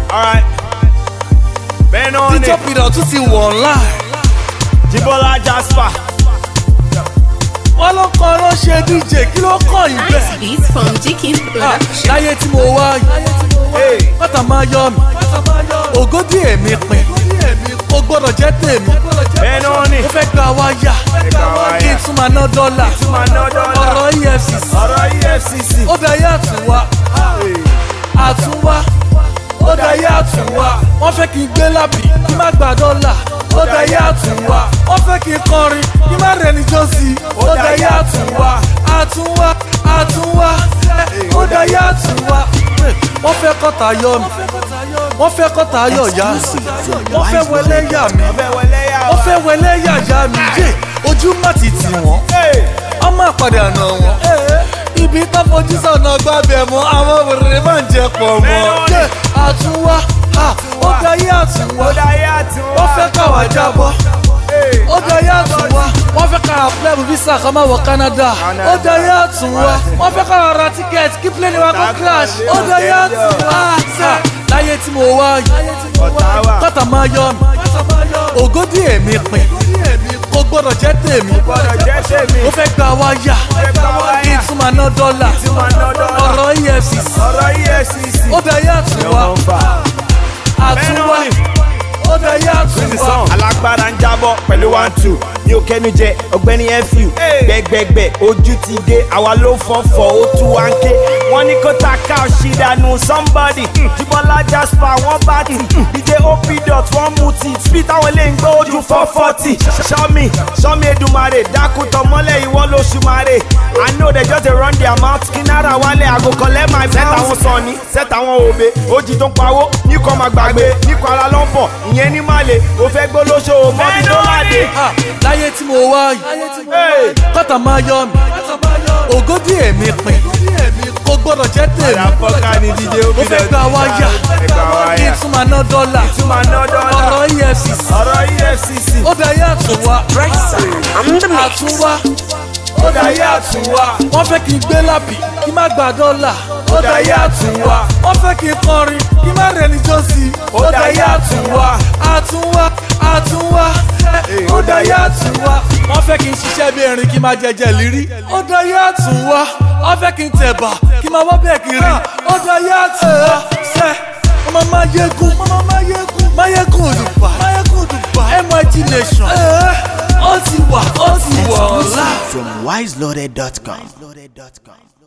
alright bẹ́ẹ̀ náà ni díjọ́ pìdọ̀ tún ti wọ̀ online. Jíbọ́lá Jasper wọ́n ló kọ́ ló ṣe dj kí ló kọ́ yìí Nice bẹ́ẹ̀. beats from Jikin Ah, Production. láyé tí mo wá yìí hey. bàtà máa yọ mi ògódì èmi pin ó gbọ́dọ̀ jẹ́ tèmi bẹ́ẹ̀ náà ni ó fẹ́ gba wáyà gba wáyà. kí n tún máa ná dọ́là máa ná dọ́là. ọ̀rọ̀ efcc ọ̀rọ̀ EFCC ó dayé àtúnwá àtúnwá ó dayé àtúnwá wọ́n fẹ́ kí n gbé lábì kí n má gba dọ́là ó dayé àtúnwá wọ́n fẹ́ kí n kọrin kí n má rẹni jọ́sí ó dayé àtúnwá àtúnwá àtúnwá ó dayé àtúnwá wọ́n fẹ́ kọ́ta yọ mi wọ́n fẹ́ kọ́ta yọ yá mi wọ́n fẹ́ wọlé yà mí ọbẹ̀ wọlé yà wọ́n wá. fẹ́ wọlé yà yá mi yé ojú má ti tì wọ́n Hey. ọmọ àpàdé àná wọn. ibi tó fojú sọ̀nà gbàbẹ̀ mọ́ àwọn obìnrin máa ń jẹ pọ̀ mọ́. Mẹ́rin. Yé, àtúnwá ha, ó dayé àtúnwá ó dáyé àtúnwá. wọ́n fẹ́ káwá jábọ́. Hey. ó dayé àtúnwá wọ́n fẹ́ káwá plẹ́bù visa kan máa wọ Canada. ó dayé àtúnwá wọ́n fẹ́ káwá ra tíkẹ́ẹ̀tì kí plẹ́ni wa kó crash. ó dayé àtúnwá ha, láyé tí mo wá yìí ọ̀tá wà. kọ́tà máa yọ mi ògódì èmi pin kò gbọ́dọ̀ jẹ́ tèmi gbọ́dọ̀ jẹ́ tèmi. ó fẹ́ gba wáyà fẹ́ gba wáyà. kí n tún máa ná dọ́là tún máa ná dọ́là. ọ̀rọ̀ efcc ọ̀rọ̀ EFCC. ó dayé àtúnwá àtúnwá ó dayé àtúnwá. alágbára ń jábọ̀ pẹ̀lú one two ní o kẹ́nu jẹ ọ̀gbẹ́ni fu gbẹgbẹgbẹ ojú ti dé àwa ló fọ́fọ́ ó tú wá ń ké wọ́n ní kó ta ká ọ̀ṣì dànù somebody Jíbọ́lá Jasper wọ́n bá tì dj op dot wọ́n mú ti speed táwọn lè ń gbé ojú four forty sọ́mi sọ́mi Èdùmàrè dákútọ̀ mọ́lẹ̀ ìwọ lóṣù màrè I know they just dey run their mouth kí náírà wálé àgò collect my set àwọn sọ̀ni set àwọn òbe ojì tó ń pawó níkọ̀ máa gbàgbé níkọ̀ ara ló ń bọ̀ ìyẹn ní màlè ó fẹ́ gbólóṣó mọ́bí tó láde. Ah, láyé tí mo wá yìí kọ́tà máa yọ mi ògódì èmi pin kò gbọ́dọ̀ jẹ́ tèmi àfọ́ká ni díje ó ó fẹ́ gba wáyà kí n tún máa ná dọ́là tún máa ná dọ́là. ọ̀rọ̀ efcc ọ̀rọ̀ EFCC ó dayé àtúnwá àtúnwá ó dayé àtúnwá wọ́n fẹ́ kí n gbé lábì kí n má gba dọ́là ó dayé àtúnwá wọ́n fẹ́ kí n kọrin kí n má rẹni jọ́sí ó dayé àtúnwá àtúnwá àtúnwá ó dayé àtúnwá wọ́n fẹ́ kí n ṣiṣẹ́ bí erin kí n má jẹjẹ lírí ó dayé àtúnwá wọ́n fẹ́ kí n tẹ̀bà kí n má wọ́ bẹ́ẹ̀ kiri ó dayé àtúnwá sẹ́ ọmọ mayegun ọmọ mayegun mayegun òdùbà mayegun òdùbà MIT nation ó ti wà ó ti wà ọ̀la. from wiseloaded.com.